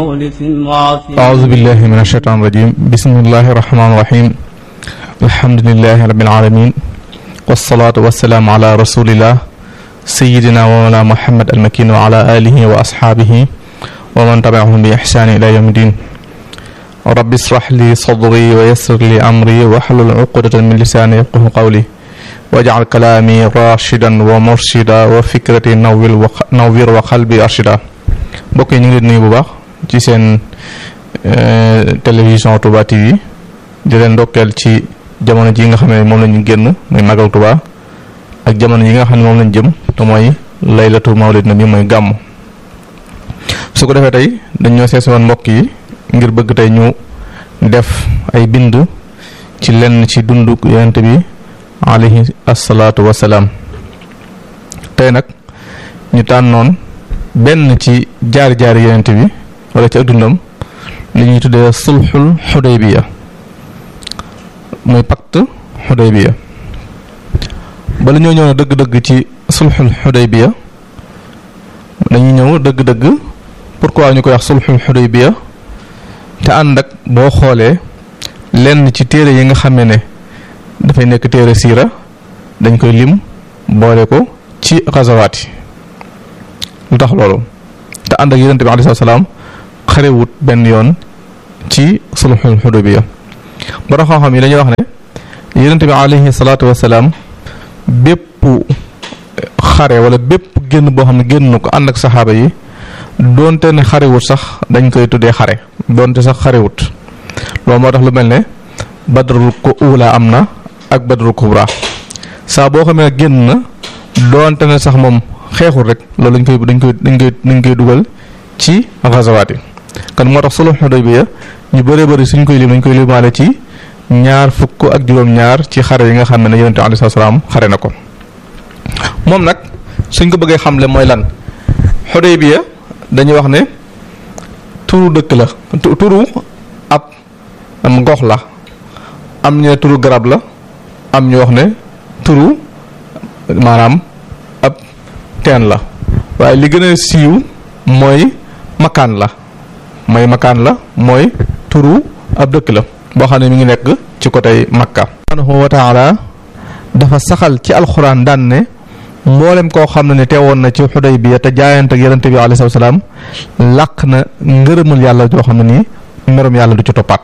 أعوذ بالله من الشيطان الرجيم بسم الله الرحمن الرحيم الحمد لله رب العالمين والصلاة والسلام على رسول الله سيدنا ومولانا محمد المكين وعلى آله وأصحابه ومن تبعهم بإحسان إلى يوم الدين رب اشرح لي صدري ويسر لي أمري واحلل عقدة من لساني يفقه قولي واجعل كلامي راشدا ومرشدا وفكرتي نوّر نوّر وقلبي أرشدا mbokk yi ñu ngi leen nuyu bu baax ci seen télévision Touba TV di leen ndokkeel ci jamono ji nga xam ne moom la ñu génn muy magal Touba ak jamono yi nga xam ne moom lañ jëm te mooy laylatu mawlid nabi mooy gàmm su ko defee tey dañ ñoo seesi woon mbokk yi ngir bëgg tey ñu def ay bind ci lenn ci dundu yonent bi alayhi asalaatu wasalaam tey nag ñu tànnoon benn ci jaar jaar yonent bi wala ci ak dundam li ñuy tuddee sulxul xudaybiya muy pacte xudaybiya bala ñoo ñëw dëgg-dëgg ci sulxul xudaybiya dañuy ñëw dëgg-dëgg pourquoi ñu koy wax sulxul xudaybiya te ànd ak boo xoolee lenn ci téere yi nga xamee ne dafay nekk téere siira dañ koy lim boole ko ci xasawaat yi lu tax loolu te ànd ak yonent bi alayhi salaam xarewut benn yoon ci sulxul xudaybiya borom xam-xam yi dañuy wax ne yonent bi alayhi salaatu wasalaam bépp xare wala bépp génn boo xam ne génn ko ànd ak saxaaba yi doonte ne xarewut sax dañ koy tuddee xare doonte sax xarewut loolu moo tax lu mel ne badrul ko uula am na ak badrul kubra saa boo xamee génn na doonte ne sax moom xeexul rek loolu dañ koy dañ koy dañ koy dañ koy dugal ci gazawaat yi kon moo tax sulhu Hudaybiya ñu bëree bëri suñ koy lim dañ koy limaale ci ñaar fukk ak juróom-ñaar ci xare yi nga xam ne yonent bi alayhi salaam xare na ko moom nag suñ ko bëggee xamle mooy lan Hudaybiya dañuy wax ne turu dëkk la turu ab am gox la am ñu ne turu garab la am ñu wax ne turu maanaam ab teen la waaye li gën a siiw mooy makaan la mooy makaan la mooy turu ab dëkk la boo xam ne mi ngi nekk ci côté Makka subhanahu wa taala dafa saxal ci alxuraan daan ne mboolem koo xam ne ne teewoon na ci Xudaybiya te jaayante ak yonent bi alayhi salaam làq na ngërëmal yàlla joo xam ne nii merum yàlla du ci toppaat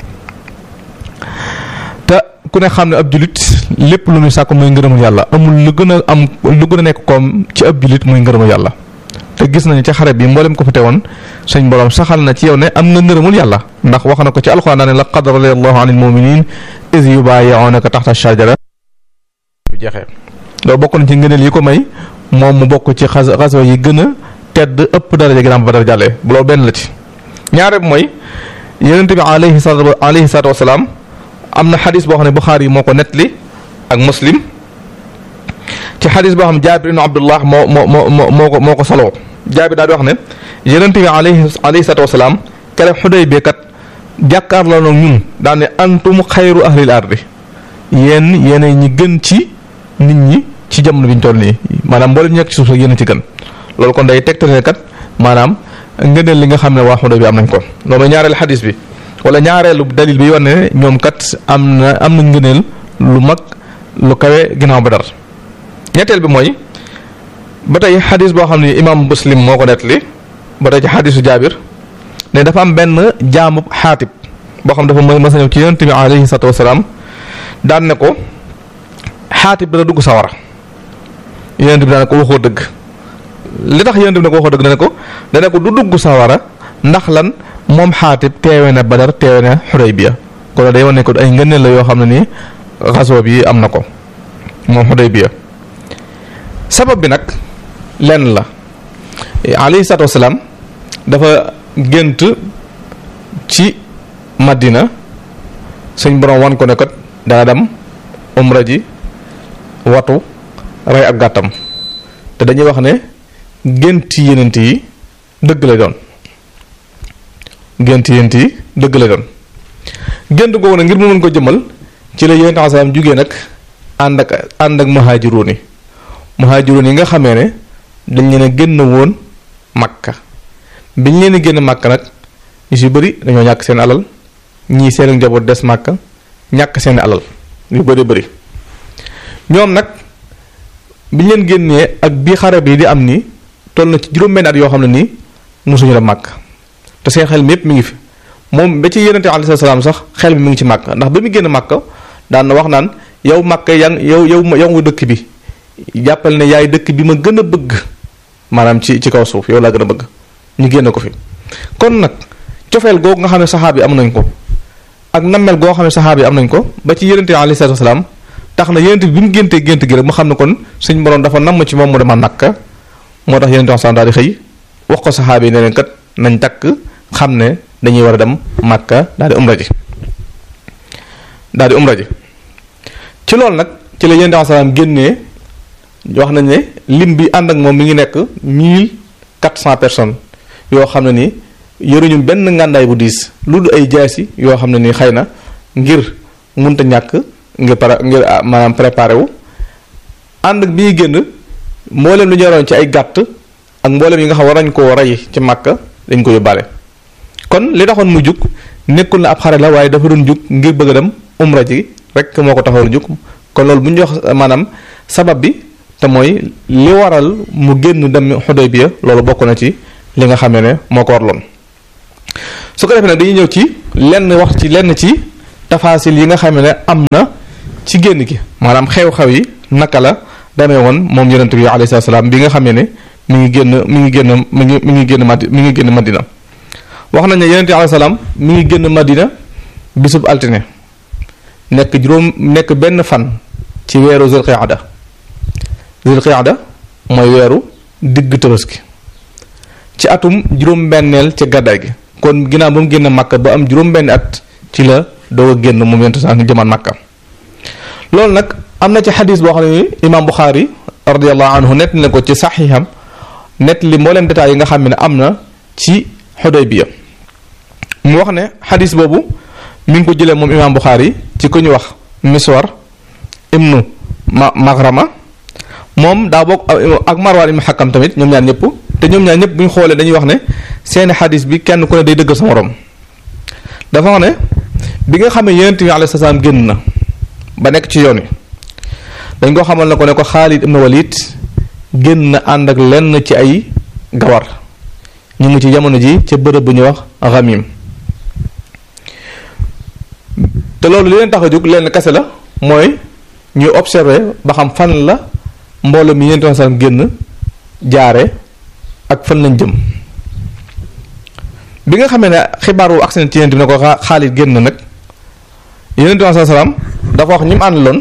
te ku ne xam ne ab julit lépp lu muy sàkk muy ngërëmul yàlla amul lu gën a am lu gën a nekk koom ci ab julit muy ngërëmul yàlla te gis nañu ci xare bi mboolem ko fa teewoon suñ borom saxal na ci yow ne am nga ngërëmul yàlla ndax wax na ko ci alxuraan daa ne laqad radiyallahu anil muminin iz yubayi'unaka taxta shajara bu jeexee loolu bokk na ci ngëneel yi ko may moom mu bokk ci xas xaswa yi gën a tedd ëpp daraja ginnaaw ba dara jàllee loolu benn la ci ñaare bi mooy yonent bi alayhi salaatu alayhi salaatu wasalaam am na xadis boo xam ne Buxaari yi moo ko nettali ak muslim ci xadis boo xam ne jaabir ibn abdullah moo moo moo moo ko moo ko soloo jaabir daal di wax ne yonent bi alayhi alayhi salaatu wasalaam keroog Xudaybiya kat jàkkaarloo na ñun daan ne antum xayru ahlil ardi yéen yéen ñi gën ci nit ñi ci jamono bi ñu toll nii maanaam mboolem ñu nekk ci suuf sax yéen ci gën loolu kon day tegtale kat maanaam ngëneel li nga xam ne waa Xudaybiya am nañ ko loolu mooy ñaareelu xadis bi. wala ñaareelu dalil bi wane ne ñoom kat am na am nañ ngëneel lu mag lu kawe ginnaaw ba dar ñetteel bi mooy ba tey xadis boo xam ne imaam muslim moo ko nettali ba tey ci xadisu jaabir ne dafa am benn jaamub xaatib boo xam dafa mës a ñëw ci yonent bi alayhi salaatu wasalaam daan ne ko xaatib dana dugg sawara yonent bi daan ko waxoo dëgg li tax yonent bi ne ko waxoo dëgg dana ko dana ko du dugg sawara ndax lan moom xaatib teewe na badar teewe na xudaybiya kon day wane ko ay ngëneel la yoo xam ne nii xasoo bi am na ko moom xudaybiya sabab bi nag lenn la alayhi salaatu wasalaam dafa gént ci madina suñ borom wan ko ne kat dana dem umra ji watu rey ab gàttam te dañuy wax ne gént yenent yi dëgg la doon gént yént yi dëgg la doon gént googu nag ngir mu mën ko jëmal ci la yonent salaam jugee nag ànd ak ànd ak muhaajiruun yi muhaajiruun yi nga xamee ne dañ leen a génn woon makka biñ leen a génn makka nag ñu si bëri dañoo ñàkk seen alal ñii seen njaboot des màkka ñàkk seen alal yu bëri bëri ñoom nag biñ leen génnee ak bii xare bi di am nii toll na ci juróom-benn at yoo xam ne nii mosuñu la màkk te seen xel mi yépp mi ngi fi moom ba ci yonente alayhi salaam sax xel bi mi ngi ci màkk ndax ba mu génn màkk daan na wax naan yow màkk yan yow yow yow nga dëkk bi jàppal ne yaay dëkk bi ma gën a bëgg maanaam ci ci kaw suuf yow laa gën a bëgg ñu génn ko fi kon nag cofeel googu nga xam ne saxaab yi am nañ ko ak nammel goo xam ne saxaab yi am nañ ko ba ci yonente alayhi salaam tax na yonente bi mu géntee gént gi rek mu xam ne kon suñ borom dafa namm ci moom mu dema Makka moo tax yonente salaam daal di xëy wax ko saxaab yi ne leen kat nañ takk xam ne dañuy war a dem Makka daal di umra ji daal di umra ji ci loolu nag ci la yonente salaam génnee wax nañ ne lim bi ànd ak moom mi ngi nekk mille quatre cent personnes yoo xam ne ni yoruñu benn ngàndaay bu diis lu dul ay jaasi yoo xam ne ni xëy na ngir munta ñàkk ngir para ngir maanaam préparé wu ànd ak bi ñuy génn mboolem lu ñu yoroon ci ay gàtt ak mboolem yi nga xam war nañ koo rey ci màkka dañ ko yóbbaale kon li taxoon mu jug nekkul na ab xare la waaye dafa doon jug ngir bëgg a dem umra ji rek moo ko taxoon jug kon loolu bu ñu jox maanaam sabab bi te mooy li waral mu génn dem Xudaybiya loolu bokk na ci li nga xam ne moo ko warloon su ko defee nag dañuy ñëw ci lenn wax ci lenn ci tafaasil yi nga xam ne am na ci génn gi maanaam xew-xew yi naka la demee woon moom yonent bi alayhi salaam bi nga xam ne mi ngi génn mi ngi génn mi ngi mi ngi génn madi mi ngi génn madina wax nañ ne yonent bi alayhi salaam mi ngi génn madina bisub altine nekk juróom nekk benn fan ci weeru zulqiada zulqiada mooy weeru digg tabaski ci atum juróom-benneel ci gàddaay gi kon ginnaaw ba mu génn Makka ba am juróom-benn at ci la doog a génn moom yonent sax jëmaan Makka loolu nag am na ci xadis boo xam ne imaam Buxaari radiyallahu anhu nett na ko ci saxiixam nett li mbooleem détails yi nga xam ne am na ci Xudaybiya mu wax ne xadis boobu mi ngi ko jëlee moom imaam Buxaari ci ku ñu wax Miswar ibnu ma Magrama moom daa bokk ak Marwaan ibnu Xakam tamit ñoom ñaar ñëpp te ñoom ñaar ñëpp bu ñu xoolee dañuy wax ne seeni xadis bi kenn ku ne day dëggal sa morom dafa wax ne bi nga xam ne yonent bi alayhi salaam génn na ba nekk ci yoon wi dañ ko xamal na ko ne ko Xaalid ibn Walid génn na ànd ak lenn ci ay gawar ñu ngi ci jamono ji ca bërëb bu ñuy wax Ghamim te loolu li leen tax a jóg lenn kese la mooy ñuy observer ba xam fan la mbooloo mi yonent bi salaam génn jaare ak fan lañ jëm bi nga xamee ne xibaar wu accident ci yonent bi ne ko Xaalid génn nag yonent bi salaam dafa wax ñi mu àndaloon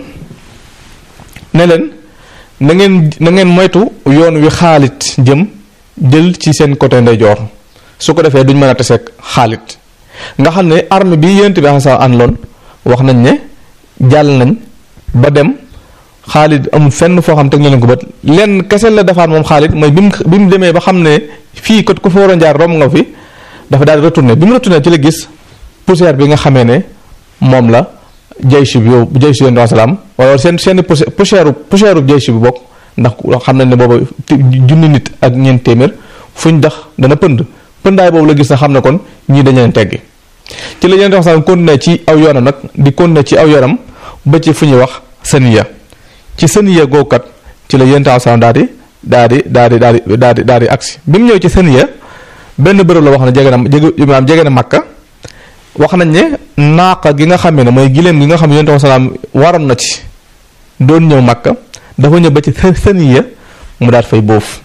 ne leen na ngeen na ngeen moytu yoon wi Xaalid jëm jël ci seen côté ndeyjoor su ko defee duñ mën a taseeg Xaalid nga xam ne arme bi yonent bi salaam àndaloon wax nañ ne jàll nañ ba dem Xaalid amul fenn foo xam teg na leen ko bët lenn kese la defaat moom Xaalid mooy bi mu bi mu demee ba xam ne fii kat ku fa war a jaar romb nga fi dafa daal di retourné bi mu retourné ci la gis poussière bi nga xamee ne moom la jaysh bi yow jaysh yonent bi salaam wala seen seen poussière poussière bu jaysh bi bokk ndax xam nañ ne booba junni nit ak ñeent téeméer fuñ dax dana pënd pëndaay boobu la gis na xam ne kon ñii dañ leen teggi ci la yonent bi salaam continué ci aw yoonam nag di continué ci aw yoonam ba ci fu ñuy wax saniya ci saniya googu kat ci la yonent bi salaam daal di daal di daal di daal di daal di daal di agsi bi mu ñëw ci saniya benn bërëb la wax ne jege na jege maanaam jege na Makka wax nañ ne naaqa gi nga xam ne mooy gileem gi nga xam ne yonent bi salaam waroon na ci doon ñëw Makka dafa ñëw ba ci saniya mu daal fay boof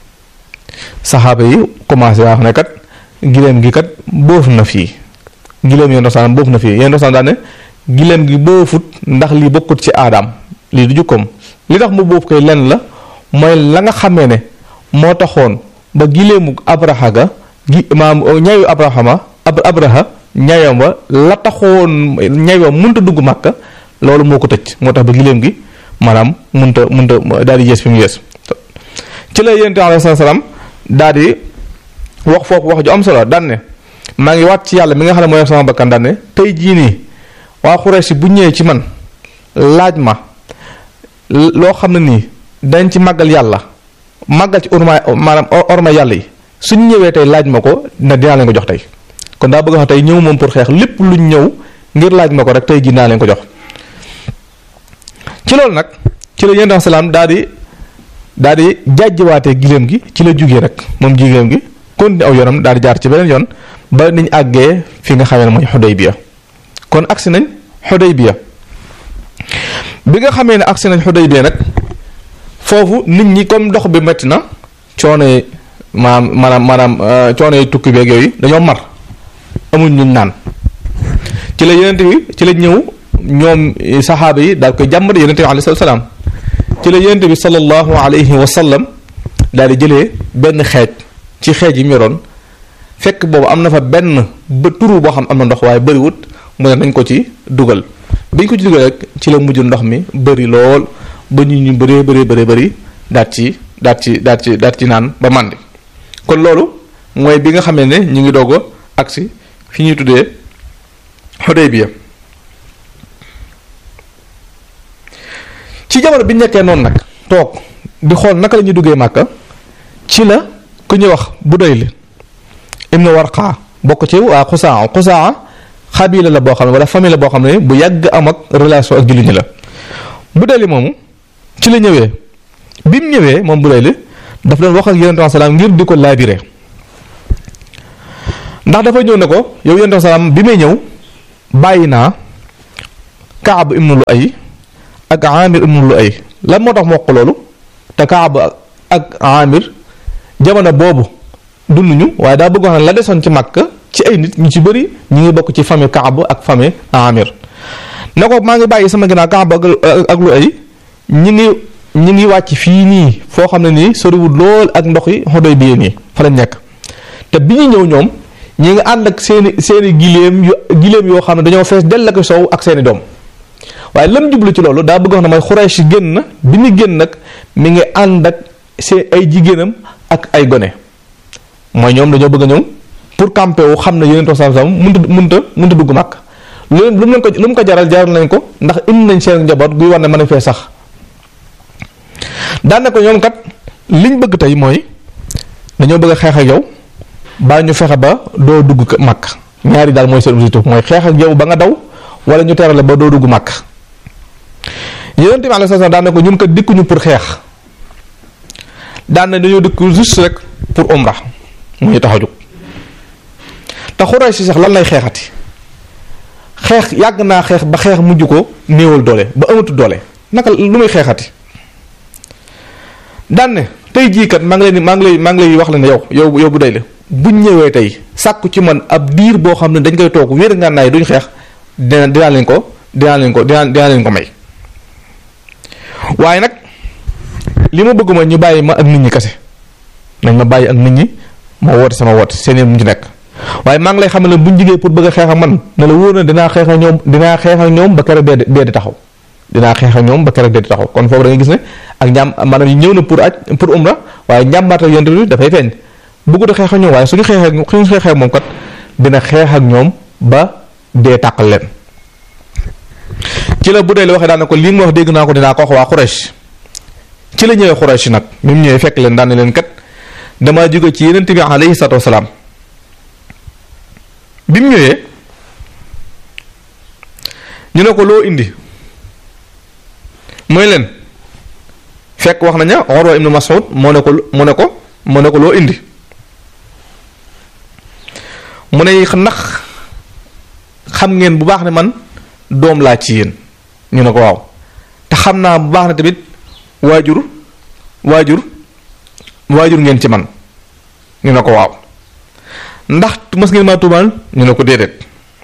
saxaaba yi commencé wax ne kat gileem gi kat boof na fii gileem yonent bi salaam boof na fii yonent bi salaam daal ne gileem gi boofut ndax lii bokkut ci aadaam lii du jukkoom li tax mu boof koy lenn la mooy la nga xamee ne moo taxoon ba gileemu abraha ga gi maam ñayu abrahama ab abraha ñayam wa la taxoon ñaywa munta dugg màkka loolu moo ko tëj moo tax ba gileem gi maanaam munta munta daal di yees fi mu yees ci la yonent alayhi salaam daal di wax foofu wax ju am solo daan ne maa ngi waat ci yàlla mi nga xam ne mooy sama bakkan daan ne tey jii nii waa Xuraysh bu ñëwee ci man laaj ma loo xam ne nii dañ ci màggal yàlla màggal ci orma maanaam orma yàlla yi suñ ñëwee tey laaj ma ko na dinaa leen ko jox tey kon daa bëgg a wax tey ñëw moom pour xeex lépp luñ ñëw ngir laaj ma ko rek tey jii naa leen ko jox ci loolu nag ci la yonent salaam daal di daal di jàjjiwaatee giléem gi ci la jugee rek moom giléem gi continué aw yoonam daal di jaar ci beneen yoon ba niñ àggee fi nga xamee ne mooy Xudaybiya kon agsi nañ Xudaybiya bi nga xamee ne agsi nañ Xudaybiya nag foofu nit ñi comme dox bi métti na coono yi maanaam maanaam maanaam coono yi tukki beeg yooyu dañoo mar amuñ ñu naan ci la yonent bi ci la ñëw ñoom saxaaba yi daal koy jàmbat yonent bi alayhi salaam ci la yonent bi sallallahu alayhi wa sallam daal di jëlee benn xeej ci xeej yi mu yoroon fekk boobu am na fa benn ba turu boo xam am na ndox waaye bëriwut mu ne nañ ko ci dugal biñ ko ci dugal rek ci la mujj ndox mi bëri lool ba ñu ñu bëree bëree bëree bëri daat ci daat ci daat ci daat ci naan ba màndi kon loolu mooy bi nga xamee ne ñu ngi doog a agsi fi ñuy tuddee Xudaybiya ci jamono bi nekkee noonu nag toog di xool naka la ñuy duggee Màkka ci la ku ñuy wax Budayl ibnu Warqa bokk ci waa Xusaa Xusaa xabila la boo xam ne wala famille la boo xam ne bu yàgg am ak relation ak jullit ñi la Budayl moomu ci la ñëwee bi mu ñëwee moom Budayl daf doon wax ak yonent bi salaam ngir di ko laabire ndax dafa ñëw ne ko yow yonent bi salaam bi may ñëw bàyyi naa Kaab ibnu Luay ak Amir ibnu Luay lan moo tax mu wax ko loolu te Kaab ak Amir jamono boobu dunduñu waaye daa bëgg wax ne la desoon ci Makka ci ay nit ñu ci bëri ñu ngi bokk ci famille Kaab ak famille Amir ne ko maa ngi bàyyi sama ginnaaw Kaab ak ak Luay ñi ngi ñi ngi wàcc fii nii foo xam ne nii soriwul lool ak ndox yi xodoy bi nii fa lañ nekk te bi ñu ñëw ñoom ñi ngi ànd ak seeni seeni giléem yu giléem yoo xam ne dañoo fees dell ak sow ak seeni doom waaye lam jublu ci loolu daa bëgg wax ne mooy Xuraysh génn na bi ñu génn nag mi ngi ànd ak seen ay jigéenam ak ay gone mooy ñoom dañoo bëgg a ñëw pour camper wu xam ne yeneen toog sam sam mënta mënta mënta dugg màkk lu lu mu leen ko lu mu ko jaral jaral nañ ko ndax indi nañ seen njaboot guy war ne mën a fee sax daane ko ñoom kat liñ bëgg tey mooy dañoo bëgg a xeex ak yow baa ñu fexe ba doo dugg màkk ñaari daal mooy seen objectif mooy xeex ak yow ba nga daw wala ñu terale ba doo dugg màkk yonent bi alayhi salaam daan ne ko ñun kat dikkuñu pour xeex daan ne dañoo dikk juste rek pour umra mu ñu tax a jóg te Xuraysh si sax lan lay xeexati xeex yàgg naa xeex ba xeex mujj ko néewal doole ba amatu doole naka lu muy xeexati daan ne tey jii kat maa ngi leen maa ngi lay maa ngi lay wax la ne yow yow yow bu day la buñ ñëwee tey sàkku ci man ab diir boo xam ne dañ koy toog wéer ngànnaay duñ xeex dina dinaa leen ko dinaa leen ko dinaa dinaa leen ko may waaye nag li ma bëgg mooy ñu bàyyi ma ak nit ñi kese nañ ma bàyyi ak nit ñi ma woote sama woote seen mu ci nekk waaye maa ngi lay xamal ne buñ jigee pour bëgg a xeex ak man ne la wóor na dinaa xeex ak ñoom dinaa xeex ak ñoom ba keroog dee dee di taxaw dinaa xeex ak ñoom ba keroog dee di taxaw kon foofu da nga gis ne ak njàm maanaam yi ñëw na pour aj pour umra waaye njàmbaata yonte bi dafay feeñ bëggut a xeex ak ñoom waaye suñu xeexee ak suñu xeexee ak moom kat dina xeex ak ñoom ba dee tàqal leen ci la bu dee li waxee daan na ko lii mu wax dégg naa ko dinaa ko wax waa Quraysh ci la ñëwee Quraysh nag mi mu ñëwee fekk leen daan na leen kat damaa jóge ci yeneen bi alayhi salaatu wasalaam bi mu ñëwee ñu ne ko loo indi mooy leen fekk wax naña Urwa ibnu Mas'ud moo ne ko mu ne ko mu ne ko loo indi mu ne ndax xam ngeen bu baax ne man doom laa ci yéen ñu ne ko waaw te xam naa bu baax ne tamit waajur waajur waajur ngeen ci man ñu ne ko waaw ndax mas ngeen maa tuumaal ñu ne ko déedéet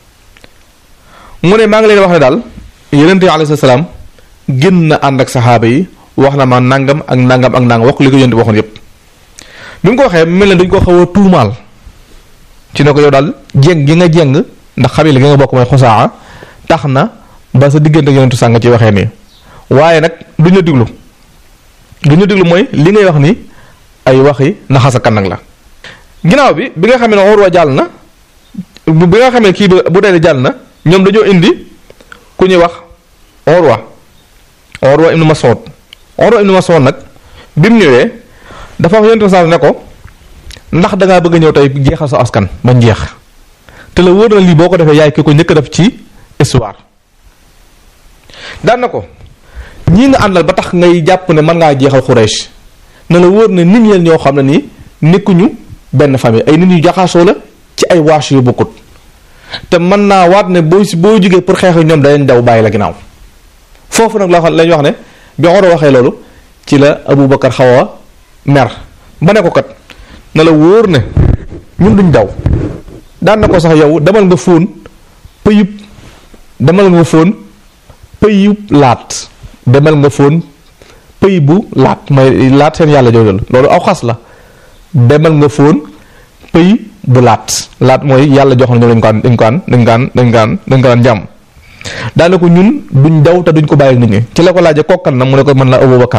mu ne maa ngi leen wax ne daal yonent bi alayhi salaam génn na ànd ak saxaaba yi wax na ma nangam ak nangam ak nangam wax li ko yonent bi waxoon yépp bi mu ko waxee mel ne dañ ko xaw a tuumaal ci ne ko yow daal jéng gi nga jéng ndax xabila gi nga bokk mooy xosaa tax na ba sa diggante ak yonentu sàng ci waxee nii waaye nag duñ la diglu duñ la diglu mooy li ngay wax ni ay waxi naxasa kan nag la ginnaaw bi bi nga xamee ne Urwa jàll na bi nga xamee kii bu dee jàll na ñoom dañoo indi ku ñuy wax Urwa Urwa ibnu Mas'ud Urwa ibnu Mas'ud nag bi mu ñëwee dafa wax yonentu sàng ne ko ndax dangaa bëgg a ñëw tey jeexal sa askan ba jeex te la wóor na lii boo ko defee yaay ki ko njëkk a def ci histoire daan na ko ñii nga àndal ba tax ngay jàpp ne mën ngaa jeexal Quraysh na la wóor ne nit ñeen ñoo xam ne nii nekkuñu benn famille ay nit yu jaxasoo la ci ay waas yu bokkut te mën naa waat ne boo si boo jógee pour xeex ñoom dañ daw bàyyi la ginnaaw foofu nag la wax lañ wax ne bi Omar waxee loolu ci la Aboubacar xaw a mer ba ne ko kat na la wóor ne ñun duñ daw daan na ko sax yow demal nga fóon pëyub demal nga fóon pëyub laat demal nga fóon pëy bu laat mooy laat seen yàlla jooju la loolu aw xas la demal nga fóon pëy bu laat laat mooy yàlla jox na ñoom dañ ko an dañ ko an dañ ko an dañ ko an dañ ko an jàmm daane ko ñun duñ daw te duñ ko bàyyi nit ñi ci la ko laajee kokkan na mu ne ko mën la Abubakar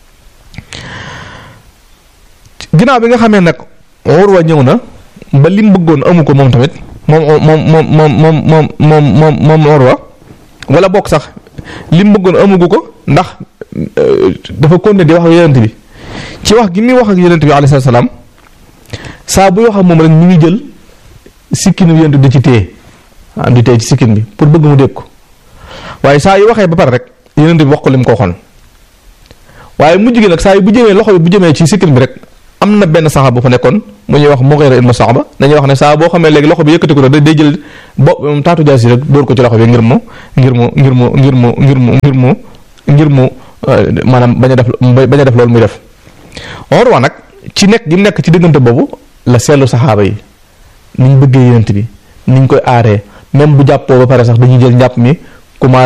ginnaaw bi nga xamee nag Urwa ñëw na ba lim bëggoon amu ko moom tamit moom moom moom moom moom moom moom moom moom Urwa wala bokk sax lim bëggoon amugu ko ndax dafa continuer di wax ak yonent bi ci wax gi muy wax ak yonent bi alayhi salaam saa buy wax ak moom rek ñu ngi jël sikkinu yonent di ci téye am di téye ci sikkin bi pour bëgg mu dégg ko waaye saa yu waxee ba pare rek yonent bi wax ko lim ko waxoon waaye mujj gi nag saa yu bu jëmee loxo bi bu jëmee ci sikkin bi rek am na benn saxaaba bu fa nekkoon mu ñuy wax Mughira ibn Sa'ba dañuy wax ne saa boo xamee léegi loxo bi yëkkati ko rek day jël bo taatu jaas yi rek dóor ko ci loxo bi ngir mu ngir mu ngir mu ngir mu ngir mu ngir mu ngir mu maanaam bañ a def bañ a def loolu muy def Urwa nag ci nekk gi mu nekk ci diggante boobu la seetlu saxaaba yi niñ bëggee yonent bi niñ koy aaree même bu jàppoo ba pare sax dañuy jël njàpp mi commencé